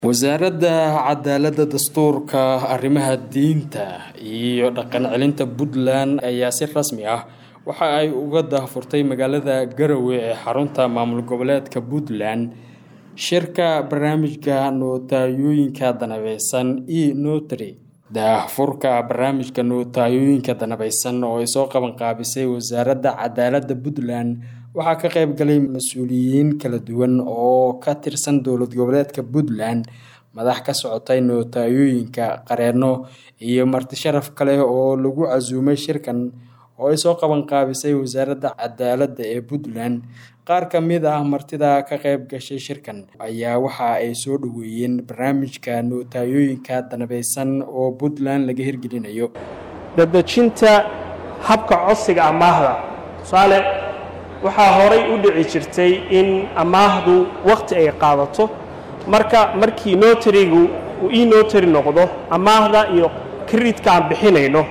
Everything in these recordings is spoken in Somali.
wasaaradda cadaaladda dastuurka arrimaha diinta iyo dhaqan celinta puntland ayaa si rasmi ah waxa ay uga daahfurtay magaalada garowe ee xarunta maamul goboleedka puntland shirka barnaamijka nootayooyinka danabeysan e notary daahfurka barnaamijka nootayooyinka danabeysan oo ay soo qaban qaabisay wasaaradda cadaaladda puntland waxaa ka qayb galay mas-uuliyiin kala duwan oo ka tirsan dowlad goboleedka puntland madax ka socotay nootayooyinka qareeno iyo marti sharaf kale oo lagu casuumay shirkan oo ay soo qaban qaabisay wasaaradda cadaaladda ee puntland qaar ka mid ah martida ka qayb gashay shirkan ayaa waxa ay soo dhoweeyeen barnaamijka nootayooyinka danabeysan oo puntland laga hirgelinayo dadejinta habka codsiga amaahda tusaale waxaa horay u dhici jirtay in amaahdu wakhti ay qaadato marka markii notarigu uu ii notary noqdo amaahda iyo kredidka aan bixinayno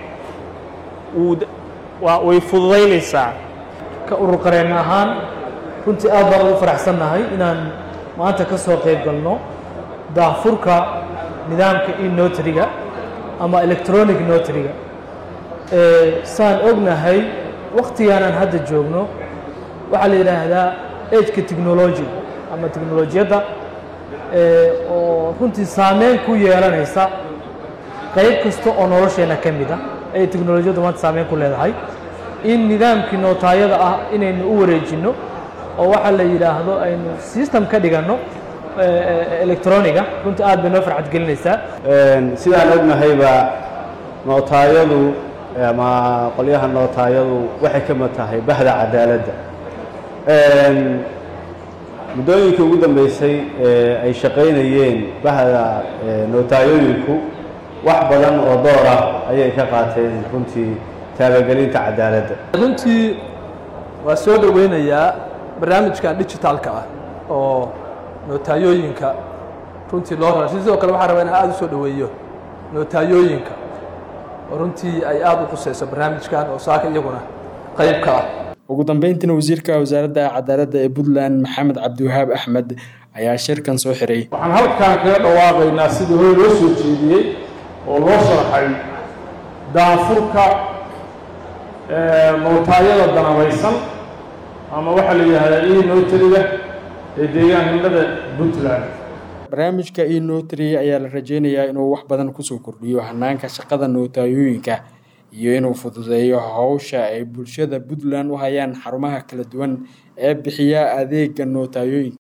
way fududaynaysaa ka urur qareen ahaan runtii aad baan ugu faraxsannahay inaan maanta ka soo qayb galno daahfurka nidaamka e notariga ama electronic notariga saan ognahay wakhtigaanaan hadda joogno waxaa la yidhaahdaa ageka technology ama technolojiyadda oo runtii saameyn ku yeelanaysa qayb kasta oo nolosheenna ka mid ah ay technolojiyaddu maanta saameyn ku leedahay in nidaamkii nootaayada ah inaynu u wareejinno oo waxaa la yidhaahdo aynu system ka dhiganno electroniga runtii aad bay noo farxad gelinaysaa sidaan ognahayba nootaayadu ama qolyaha nootaayadu waxay ka mid tahay bahda cadaaladda muddooyinkii ugu dambeysay ee ay shaqaynayeen bahda nootayooyinku wax badan oo door ah ayay ka qaateen runtii taabagelinta cadaaladda runtii waa soo dhoweynayaa barnaamijkan digitalka ah oo nootayooyinka runtii loo rara sidoo kale waxaan rabaa inaan aada u soo dhoweeyo nootayooyinka oo runtii ay aada u khuseyso barnaamijkan oo saaka iyaguna qayb ka ah ugu dambeyntiina wasiirka wasaaradda cadaaladda ee puntland maxamed cabdiwahaab axmed ayaa shirkan soo xiray waxaan halkan kaga dhawaaqaynaa sidii hore loo soo jeediyey oo loo sharxay daafurka nootaayada danabaysan ama waxaa la yidhaahdaa e notariga ee deegaanimada puntland barnaamijka e notary ayaa la rajeynayaa inuu wax badan kusoo kordhiyo hanaanka shaqada nootayooyinka iyo inuu fududeeyo howsha ay bulshada puntland u hayaan xarumaha kala duwan ee bixiya adeega nootayooyinka